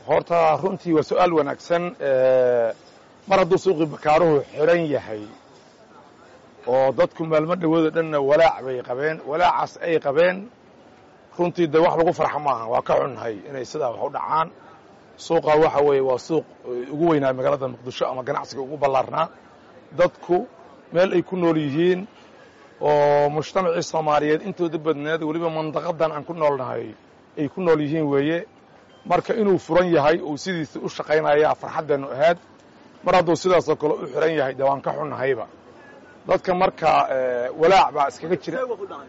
horta runtii waa su-aal wanaagsan mar hadduu suuqii bakaaruhu xiran yahay oo dadku maalmo dhawoodo dhanna walaac bay qabeen walaacaas ay qabeen runtii de wax lagu farxa maaha waa ka xunnahay inay sidaa wax u dhacaan suuqa waxa weeye waa suuq ugu weynaa magaalada muqdisho ama ganacsiga ugu ballaarnaa dadku meel ay ku nool yihiin oo mujtamacii soomaaliyeed intooda badneed weliba mandaqadan aan ku noolnahay ay ku nool yihiin weeye marka inuu furan yahay uu sidiisa u shaqaynaya farxaddeennu ahayd mar hadduu sidaasoo kale u xiran yahay de waan ka xunnahayba dadka marka walaac baa iskaga jira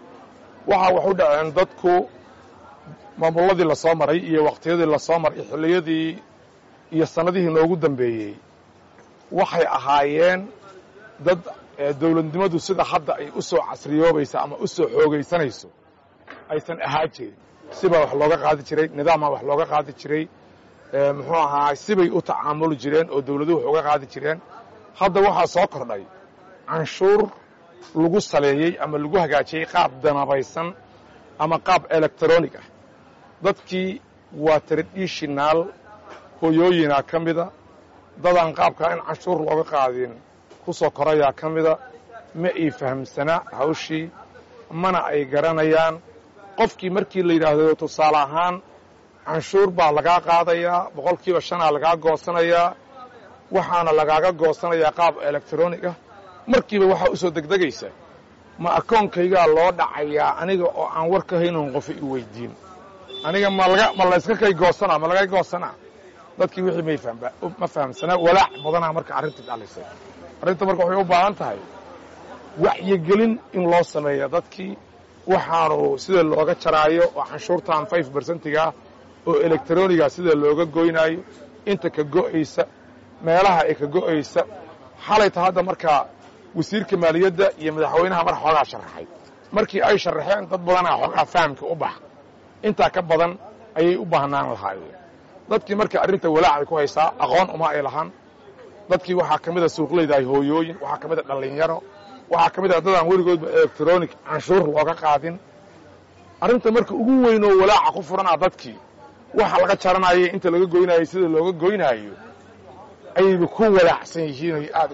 waxaa wax u dhaceen dadku maamulladii la soo maray iyo waqtiyadii la soo maray xilliyadii iyo sannadihii noogu dambeeyey waxay ahaayeen dad dawladnimadu sida hadda ay u soo casriyoobaysa ama u soo xoogaysanayso aysan ahaa jirin sibaa wax looga qaadi jiray nidaamaa wax looga qaadi jiray muxuu ahaa sibay u tacaamuli jireen oo dawladuhu wax uga qaadi jireen hadda waxaa soo kordhay canshuur lagu saleeyey ama lagu hagaajiyey qaab danabaysan ama qaab electronic ah dadkii waa tradishinaal hoyooyinaa ka mida dadaan qaabkaa in canshuur looga qaadin ku soo korayaa ka mida ma ay fahamsanaa hawshii mana ay garanayaan qofkii markii la yidhaahdo tusaale ahaan canshuur baa lagaa qaadayaa boqolkiiba shanaa lagaa goosanayaa waxaana lagaaga goosanayaa qaab electronic ah markiiba waxaa u soo degdegaysa ma akoonkaygaa loo dhacayaa aniga oo aan war ka haynon qofa i weydiin aniga ma layska kay goosanaa ma laga goosanaa dadkii wixii ma fahamsanaa walaac badanaa marka arrintii dhalisay arrinta marka waxay u baahan tahay wacyigelin in loo sameeya dadkii waxaanu sida looga jaraayo oo canshuurtan five bersentigaah oo electroniga sida looga goynaayo inta ka go'aysa meelaha ay ka go'aysa xalayta hadda markaa wasiirka maaliyadda iyo madaxweynaha mar xoogaa sharaxay markii ay sharaxeen dad badanaa xoogaa fahamka u bax intaa ka badan ayay u baahnaan lahaayeen dadkii marka arrinta walaacay ku haysaa aqoon uma ay lahaan dadkii waxaa ka mida suuqlaydahay hooyooyin waxaa ka mida dhallinyaro waxaa ka mid a dadaan weligoodba electronic canshuur looga qaadin arrinta marka ugu weynoo walaaca ku furanaa dadkii waxa laga jaranayay inta laga goynaayo sida looga goynaayo ayayba ku walaacsan yihiin ay aad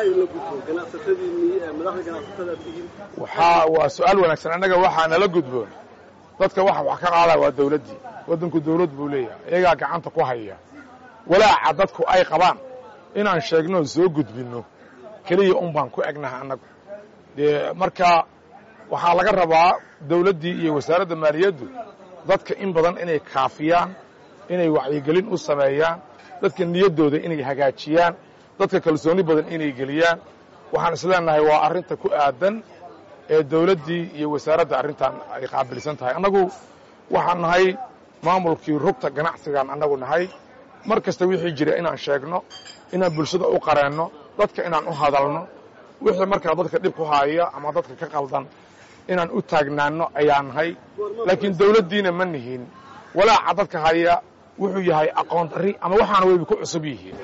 waxaa waa su-aal wanaagsan annaga waxaa nala gudboon dadka waxa wax ka qaadaa waa dawladdii waddanku dawlad buu leeyahay iyagaa gacanta ku haya walaaca dadku ay qabaan inaan sheegno soo gudbinno keliya un baan ku egnaha annagu dee marka waxaa laga rabaa dawladdii iyo wasaaradda maaliyaddu dadka in badan inay kaafiyaan inay wacyigelin u sameeyaan dadka niyaddooda inay hagaajiyaan dadka kalsooni badan inay geliyaan waxaan isleenahay waa arrinta ku aadan ee dawladdii iyo wasaaradda arrintan ay qaabilsan tahay annagu waxaan nahay maamulkii rugta ganacsigaan annagu nahay mar kasta wixii jira inaan sheegno inaan bulshada u qareenno dadka inaan u hadalno wixii markaa dadka dhib ku haaya ama dadka ka qaldan inaan u taagnaanno ayaa nahay laakiin dawladdiina ma nihin walaaca dadka haya wuxuu yahay aqoon darri ama waxaana wayba ku cusub yihiin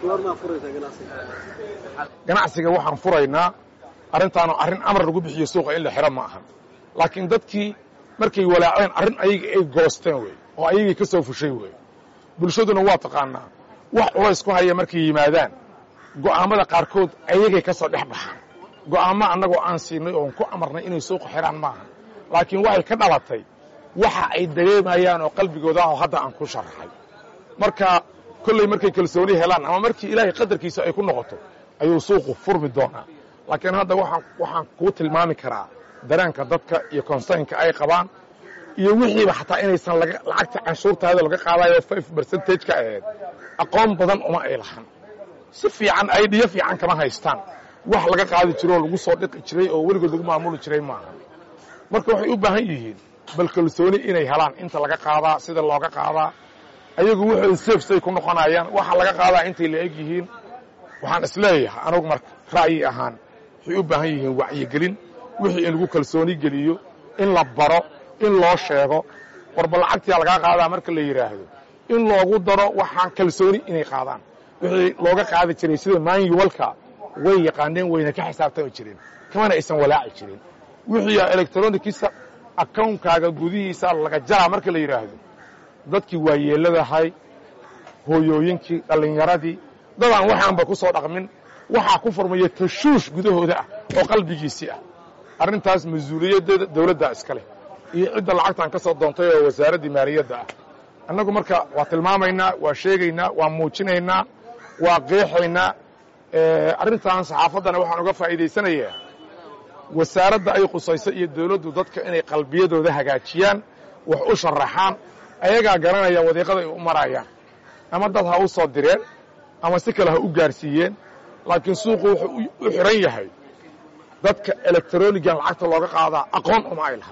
ganacsiga waxaan furaynaa arrintaanu arrin amar lagu bixiyo suuqa in la xiro ma ahan laakiin dadkii markay walaaceen arrin ayaga ay goosteen wey oo ayagii ka soo fushay wey bulshaduna waa taqaanaa wax culays ku haya markay yimaadaan go'aammada qaarkood ayagay ka soo dhex baxaan go'aammo annagoo aan siinay oon ku amarnay inay suuqa xidhaan maaha laakiin waxay ka dhalatay waxa ay dareemayaan oo qalbigooda ah oo hadda aan ku sharaxay marka kolley markay kalsooni helaan ama markii ilaahay qadarkiisa ay ku noqoto ayuu suuqu furmi doonaa laakiin hadda waxaan waxaan kuu tilmaami karaa dareenka dadka iyo konsaynka ay qabaan iyo wixiiba xataa inaysan lacagta canshuurtaada laga qaadayo five percentage ka ahayd aqoon badan uma ay lahan si fiican aydhiyo fiican kama haystaan wax laga qaadi jiro oo lagu soo dhiqi jiray oo weligood lagu maamuli jiray maaha marka waxay u baahan yihiin bal kalsooni inay helaan inta laga qaadaa sida looga qaadaa ayagu waxay safsay ku noqonayaan waxa laga qaadaa intay la eg yihiin waxaan isleeyahay anugu marka ra'yi ahaan waxay u baahan yihiin wacyigelin wixii in lagu kalsooni geliyo in la baro in loo sheego warba lacagtiyaa lagaa qaadaa marka la yidhaahdo in loogu daro waxaan kalsooni inay qaadaan wixii looga qaadi jiray sida maanyuwalka way yaqaaneen wayna ka xisaabtami jireen kamana aysan walaaci jirin wixii electronickiisa akawnkaaga gudihiisa laga jaraa marka la yidhaahdo dadkii waa yeeladahay hooyooyinkii dhallinyaradii dadaan waxaanba ku soo dhaqmin waxaa ku furmaya tashuush gudahooda ah oo qalbigiisii ah arrintaas mas-uuliyaddeeda dawladdaa iska leh iyo cidda lacagtan ka soo doontay oo wasaaraddii maaliyadda ah annagu marka waa tilmaamaynaa waa sheegaynaa waa muujinaynaa waa qeexaynaa arrintan saxaafaddana waxaan uga faa'iidaysanayaa wasaaradda ay qusayso iyo dawladdu dadka inay qalbiyadooda hagaajiyaan wax u sharaxaan ayagaa garanaya wadiiqada ay u marayaan ama dad ha u soo direen ama si kale ha u gaarsiiyeen laakiin suuqu wuxuu u xiran yahay dadka elektronigan lacagta looga qaadaa aqoon uma ay laha